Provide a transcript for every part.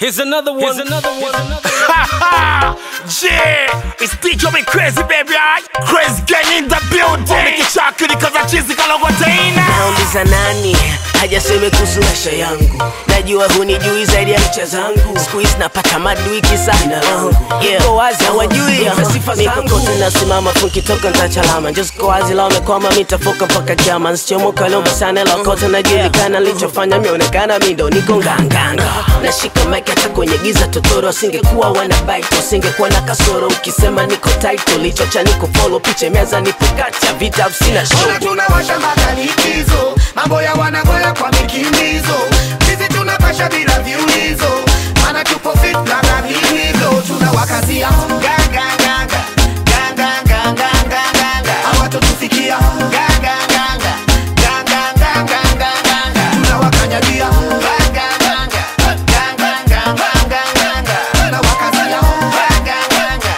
Here's another one. Here's another one. yeah, it's DJ me crazy baby, alright? Crazy gang in the building. Nikichakiri kaza chizi kalogotena. nauliza nani hajaseme kuhusu maisha yangu najua hunijui zaidi ya ncha zangu skuizi napata maduiki sana yeah. Ko wazi hawajui mikokote nasimama funkitoka ntachalama njosko wazi la wamekwama mitafoka mpaka kiama nsichomoka lomba sana lakote najulikana lichofanya mionekana mindo niko nganganga nashika mike hata kwenye giza totoro asingekuwa wanabaito asingekuwa na kasoro ukisema niko title lichocha niko follow piche meza nipo kati ya vita sina show Ona tunawasha mpaka likizo, mambo ya wanagoya kwa mikimbizo. Sisi tunapasha bila viulizo, maana tupo fit na vilivyo. Tunawakazia ganga ganga ganga ganga ganga, hawatotufikia ganga ganga ganga ganga ganga, tunawakanyagia ganga ganga ganga ganga ganga, tunawakazia ganga ganga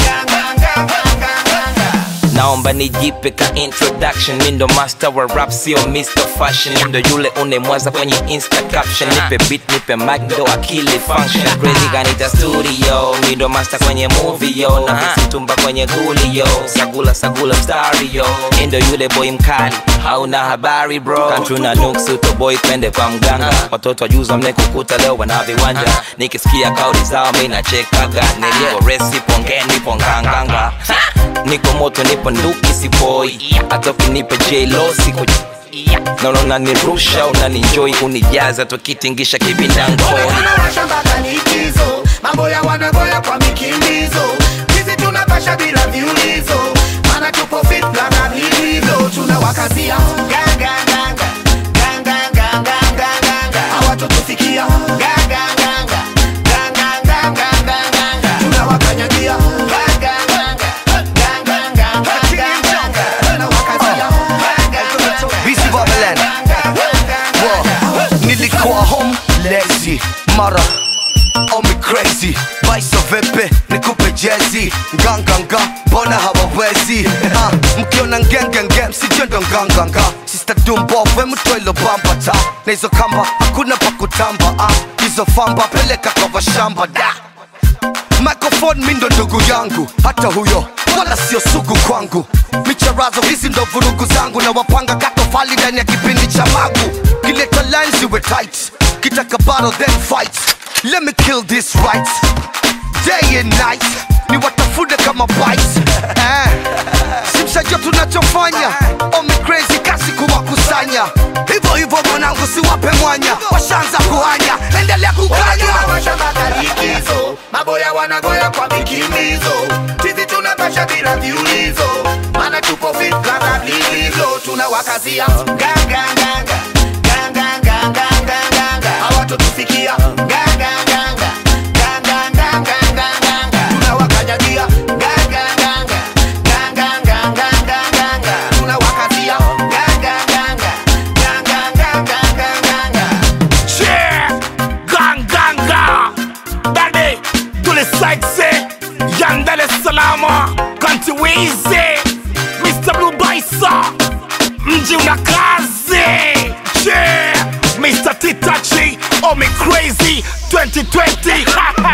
ganga ganga ganga. naomba nijipe ka introduction mi ndo master wa rap sio mr fashion Mi ndo yule unemwaza kwenye insta caption nipe beat nipe mic ndo akili function crazy kanita studio mi ndo master kwenye movie yo na mtumba kwenye guli yo sagula sagula mstari yo Mi ndo yule boy mkali hauna habari bro kantru na nuksu to boy twende kwa mganga watoto wajuza mnekukuta leo wana viwanja nikisikia kauli zao mi nachekaga nilipo resi pongeni ponganganga niko moto nipo nduki sipoi hata ukinipa jlo siko naona unanirusha unaninjoi unijaza tukitingisha kibindangoni tunawasha mpaka likizo, mambo ya wanagoya kwa mikimbizo. Sisi tunapasha bila viulizo, maana tupo fit na vilivyo. Tunawakazia ganga ganga ganga ganga ganga, hawatotufikia ganga ganga ganga ganga ganga, tunawakanyagia ganga ganga ganga ganga ganga, tunawakazia ganga ganga Busy Babylon. Whoa. nilikuwa home lazy mara omi crazy baiso vepe nikupe jezi nganganga mbona hawawezi Ah, mkiona ngengenge msijendo nganganga sista dumbove mtwelo bambata na hizo kamba hakuna pa kutamba Ah, hizo famba peleka kwa washamba da microphone mindo ndugu yangu hata huyo wala sio sugu kwangu micharazo hizi ndo vurugu zangu na wapanga katofali ndani ya kipindi cha magu kileta lines iwe tight kitaka battle then fight let me kill this right day and night ni watafune kama bites eh. simshajua tunachofanya omi crazy kasi kuwakusanya hivyo hivyo mwanangu siwape mwanya washanza kuhanya endelea kukanya tunawasha mpaka likizo, mambo ya wanagoya kwa mikimbizo. Sisi tunapasha bila viulizo, maana tupo fit na vilivyo. Tunawakazia ganga ganga ganga ganga ganga, hawatotufikia ganga ganga ganga ganga ganga, tunawakanyagia ganga ganga ganga ganga ganga, tunawakazia ganga ganga ganga ganga ganga. Yeah, gang gang gang. Dade, tule side Yandele salama, kanti wizi. Mr. Blue Baisa, mji una kazi. Yeah, Mr. Titachi, Omi Crazy 2020.